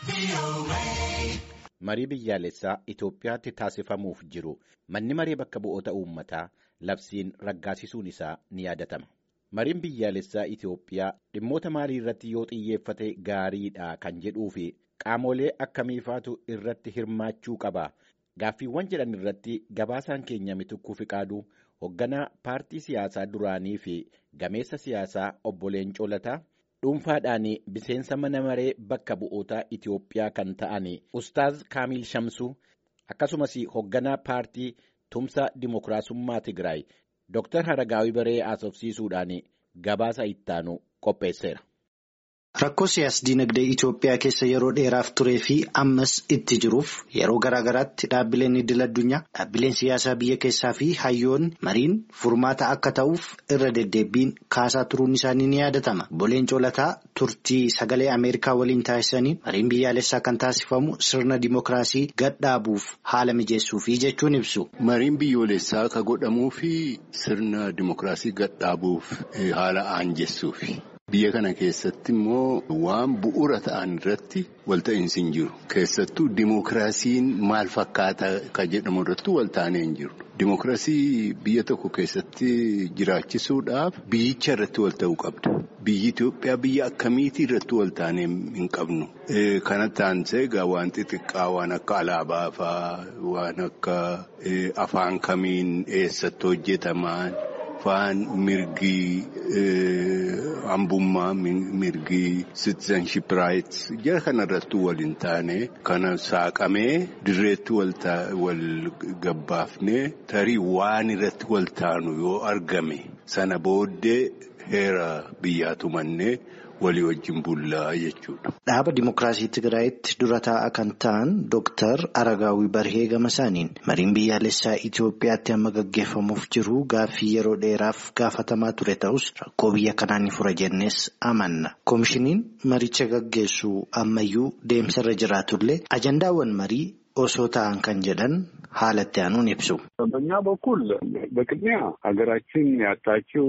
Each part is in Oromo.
Marii biyyaalessaa Itoophiyaatti taasifamuuf jiru manni maree bakka bu'oota uummataa labsiin raggaasisuun isaa ni yaadatama. Mariin biyyaalessaa Itoophiyaa dhimmoota maalii irratti yoo xiyyeeffate gaariidha kan jedhuu fi qaamolee akkamiifaatu irratti hirmaachuu qaba. Gaaffiiwwan jedhan irratti gabaasaan keenya mitukkuu fiqaaduu hoogganaa paartii siyaasaa duraanii fi gameessa siyaasaa obbo Leencoo Lataa dhuunfaadhaan miseensa mana maree bakka bu'oota Itoophiyaa kan ta'an Ustaaz Kaamil Shamsuu akkasumas hoogganaa paartii tumsa Dimookiraasummaa Tigraay Dr. Haragaawii Baree haasofsiisuudhaan gabaasa ittaanu qopheesseera. Rakkoo siyaas-dinagdee Itoophiyaa keessa yeroo dheeraaf turee fi ammas itti jiruuf yeroo garaa garaatti dhaabbileen idil addunyaa dhaabbileen siyaasaa biyya keessaa fi hayyoonni mariin furmaata akka ta'uuf irra deddeebiin kaasaa turuun isaanii ni yaadatama. Obbo Leencoo Lataa turtii sagalee Ameerikaa waliin taasisanii mariin biyyaalessaa kan taasifamu sirna dimookiraasii gadhaabuuf haala mijeessuufi jechuun ibsu. Mariin biyyoolessaa ka godhamuu fi sirna dimookiraasii gadhaabuuf haala aanjessuufi. Biyya kana keessatti immoo waan bu'uura ta'an irratti walta'iinsi hin jiru. Keessattuu dimookiraasiin maal fakkaata kan jedhamu irratti walta'anii hin jiru. Dimookiraasii biyya tokko keessatti jiraachisuudhaaf biyyicha irratti walta'uu qabda. Biyyi Itoophiyaa biyya akkamiitii irratti walta'anii hin qabnu. Kana taansee egaa waan xixiqqaa waan akka alaabaa fa'aa waan akka afaan kamiin eessatti hojjetaman. Afaan mirgii hambummaa mirgii citizenship rights jara kanarratti waliin taane kana saaqamee dirreetti wal gabbaafnee tarii waan irratti wal taanu yoo argame sana booddee heera biyyaa tumannee. walii wajjin bullaa jechuudha. Dhaaba Dimookiraasii Tigraayitti dura taa'aa kan ta'an Dooktar Aragaawii Barhee Gamasaaniin mariin biyyaalessaa Itoophiyaatti amma gaggeeffamuuf jiru gaaffii yeroo dheeraaf gaafatamaa ture ta'us rakkoo biyya kanaa ni fura jennees amanna. Koomishiniin maricha gaggeessu ammayyuu deemsarra jiraatullee ajandaawwan marii osoo ta'an kan jedhan haalatti aanuun ibsu. በእኛ በኩል በቅድሚያ ሀገራችን ያጣችው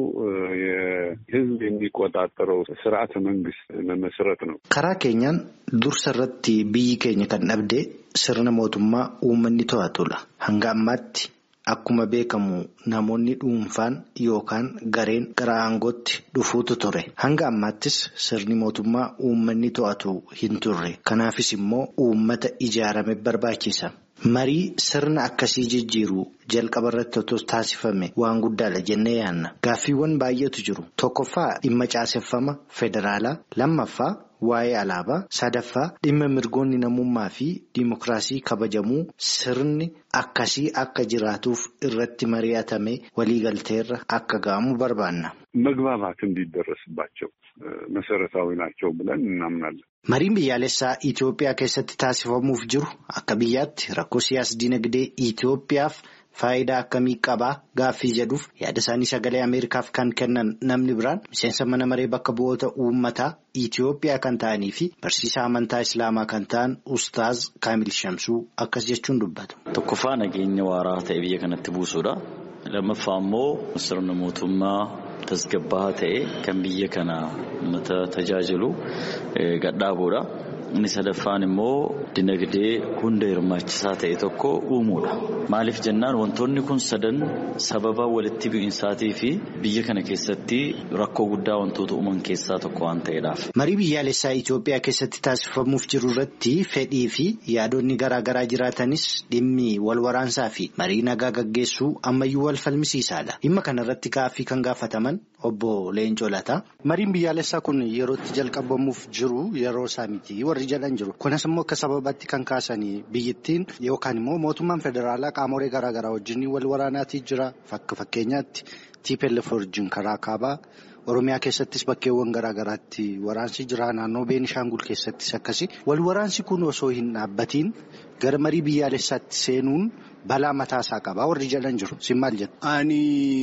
የሕዝብ የሚቆጣጠረው ስርዓተ መንግስት መመስረት ነው። karaa keenyaan dursa irratti biyyi keenya kan dhabde sirna mootummaa uummanni to'atudha. Hanga ammaatti akkuma beekamu namoonni dhuunfaan yookaan gareen gara aangootti dhufuutu ture. Hanga ammaattis sirni mootummaa uummanni to'atu hin turre. Kanaafis immoo uummata ijaarame barbaachisa. Marii sirna akkasii jijjiiru jalqaba irratti otoo taasifame waan guddaadha jennee yaanna. Gaaffiiwwan baay'eetu jiru. Tokkoffaa dhimma caaseffama federaalaa. Lammaffaa waa'ee alaabaa. Sadaffaa dhimma mirgoonni namummaa fi dimookiraasii kabajamuu sirni akkasii akka jiraatuuf irratti mari'atame waliigalteerra akka ga'amu barbaanna. መግባባት እንዲደረስባቸው መሰረታዊ ናቸው ብለን እናምናለን። Mariin biyyaalessaa Itoophiyaa keessatti taasifamuuf jiru akka biyyaatti rakkoo siyaas-dinagdee Itoophiyaaf faayidaa akkamii qabaa gaaffii jedhuuf yaada isaanii sagalee Ameerikaaf kan kennan namni biraan miseensa mana maree bakka bu'oota uummataa Itoophiyaa kan ta'anii fi barsiisaa amantaa Islaamaa kan ta'an Ustaaz Kaamil Shamsuu akkas jechuun dubbatu. Tokkoffaa nageenya waaraa ta'e biyya kanatti buusuudha. Lammaffaa immoo sirna mootummaa tasgabbaa'aa ta'e kan biyya kana uummata tajaajilu gadhaabuudha. Inni sadaffaan immoo dinagdee hunda hirmaachisaa ta'e tokko uumuudha. Maaliif jennaan wantoonni kun sadan sababa walitti bu'insaatii fi biyya kana keessatti rakkoo guddaa wantoota uuman keessaa tokko waan ta'eedhaaf. Marii biyyaalessaa Itoophiyaa keessatti taasifamuuf jiru irratti fedhii fi yaadonni garaa garaa jiraatanis dhimmi wal waraansaa fi marii nagaa gaggeessuu ammayyuu wal falmisiisaadha. Dhimma kana irratti gaaffii kan gaafataman obbo Leencoo Lataa. Mariin biyyaalessaa kun yerootti jalqabamuuf jiru yeroo isaa miti warri jedhan jiru. Kunis immoo akka sababaatti kan kaasanii biyyattiin yookaan immoo mootummaan federaalaa qaamolee garaa garaa wajjin wal waraanaatii jira. Fakka fakkeenyaatti TPLF wajjin karaa kaabaa. Oromiyaa keessattis bakkeewwan garaa garaatti waraansi jira. Naannoo Beenishaangul keessattis akkasi. Wal waraansi kun osoo hin dhaabbatiin gara marii biyyaalessaatti seenuun balaa mataasaa qaba. Warri jedhan jiru. Sin maal jettu? Ani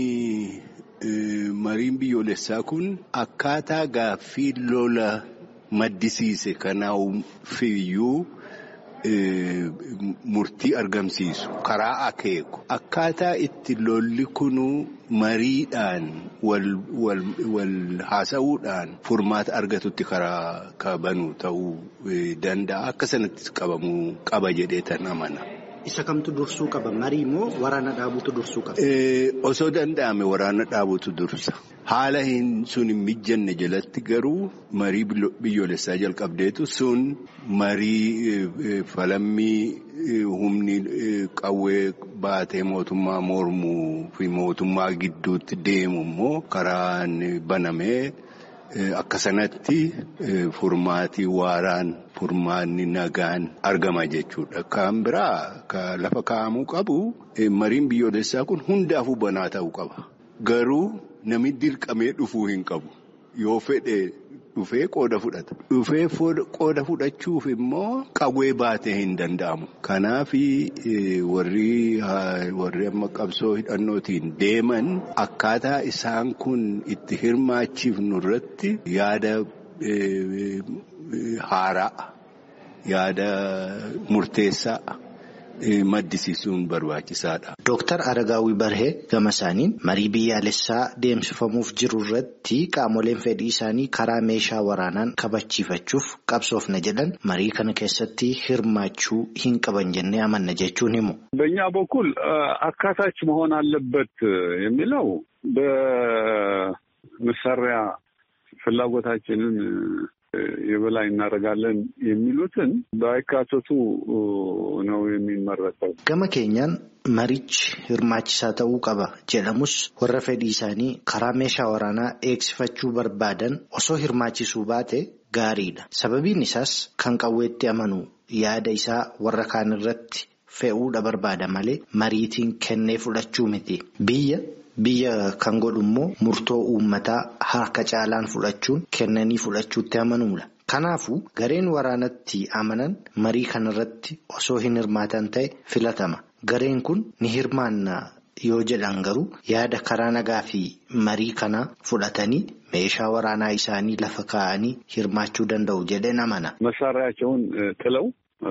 mariin biyyoolessaa kun akkaataa gaaffii lola maddisiise kanaafiyyuu murtii argamsiisu karaa akeeku akkaataa itti lolli kunuu mariidhaan wal haasa'uudhaan furmaata argatutti karaa kabanu ta'uu danda'a akka sanatti qabamuu qaba jedhee tan amana. Isa kamtu dursuu qaba? Marii moo waraana dhaabutu dursuu qaba? Osoo danda'ame waraana dhaabutu dursa. Haala sun hin mijanne jalatti garuu marii biyyoolessaa jalqabdeetu sun marii falammii humni qawwee baatee mootummaa mormuu fi mootummaa gidduutti deemu immoo karaan banamee akka sanatti furmaatii waaraan furmaanni nagaan argama jechuudha. Kan biraa lafa kaa'amuu qabu mariin biyyoolessaa kun hundaafuu banaa ta'uu qaba. Garuu namni dirqamee dhufuu hin qabu. Yoo fedhe dhufee qooda fudhata. Dhufee qooda fudhachuuf immoo qawwee baatee hin danda'amu. Kanaaf warri amma qabsoo hidhannootiin deeman akkaataa isaan kun itti hirmaachiifnu irratti yaada haaraa yaada murteessaa. maddisiisuun barbaachisaadha. Dooktar Aragaawii Barhee gama isaaniin marii biyyaalessaa deemsifamuuf jiru irratti qaamoleen fedhii isaanii karaa meeshaa waraanaan kabachiifachuuf qabsoofna jedhan marii kana keessatti hirmaachuu hin qaban jennee amanna jechuun himu. በእኛ በኩል አካታች መሆን አለበት የሚለው በመሳሪያ ፍላጎታችንን የበላይ እናደርጋለን የሚሉትን ባይካተቱ ነው የሚመረጠው። Gama keenyaan marichi hirmaachisaa ta'uu qaba jedhamus warra fedhii isaanii karaa meeshaa waraanaa eegsifachuu barbaadan osoo hirmaachisuu baate gaariidha. Sababiin isaas kan qawweetti amanu yaada isaa warra kaan irratti fe'uudha barbaada malee mariitiin kennee fudhachuu miti. Biyya Biyya kan godhu immoo murtoo uummataa harka caalaan fudhachuun kennanii fudhachuutti amanuudha. Kanaafuu gareen waraanatti amanan marii kanarratti osoo hin hirmaatan ta'e filatama. Gareen kun ni hirmaanna yoo jedhan garuu yaada karaa nagaa fi marii kana fudhatanii meeshaa waraanaa isaanii lafa kaa'anii hirmaachuu danda'u jedheen amana. መሳሪያቸውን ጥለው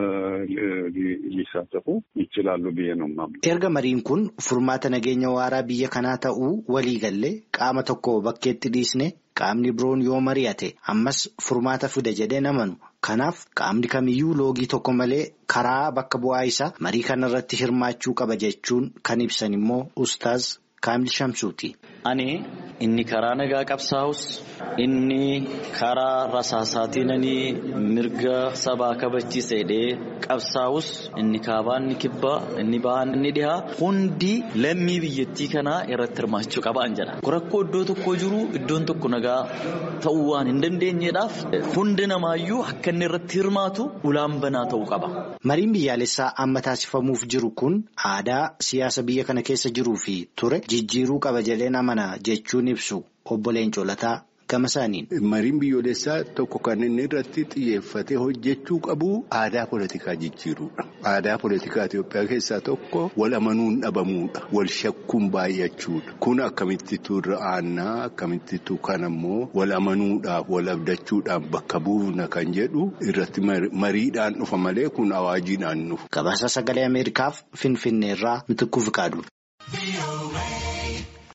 ሊሳተፉ ይችላሉ ብዬ ነው የማምነው። Erga mariin kun furmaata nageenya waaraa biyya kanaa ta'uu walii gallee qaama tokko bakkeetti dhiisne qaamni biroon yoo mari'ate ammas furmaata fida jedheen amanu. Kanaaf qaamni kamiyyuu loogii tokko malee karaa bakka bu'aa isaa marii kanarratti hirmaachuu qaba jechuun kan ibsan immoo Ustaaz Kaamil Shamsuuti. Ani inni karaa nagaa qabsaa'us inni karaa rasaasaatiin mirga sabaa kabachiisa jedhee qabsaa'us inni kaabaa inni kibbaa inni bahaa inni dhihaa hundi lammii biyyattii kanaa irratti hirmaachuu qabaan jedha. Rakkoo iddoo tokko jiru iddoon tokko nagaa ta'uu waan hin dandeenyeedhaaf hundi namaayyuu akka inni irratti hirmaatu ulaan banaa ta'uu qaba. Mariin biyyaalessaa amma taasifamuuf jiru kun aadaa siyaasa biyya kana keessa jiruu fi ture jijjiiruu qaba jedheen amana jechuun ibsu obbo Leencoo Lataa gama isaaniin. Mariin biyyoolessaa tokko kan inni irratti xiyyeeffatee hojjechuu qabu aadaa poolitikaa jijjiiruudha. Aadaa poolitikaa Itoophiyaa keessaa tokko wal amanuun dhabamuudha. Wal shakkuun baay'achuudha. Kun akkamittitu irra aannaa akkamittitu kan ammoo wal amanuudhaaf wal abdachuudhaaf bakka buufna kan jedhu irratti mariidhaan dhufa malee kun awaajiidhaan dhufa. Gabaasa sagalee Ameerikaaf Finfinneerraa Mitikkuu Fiqaadu.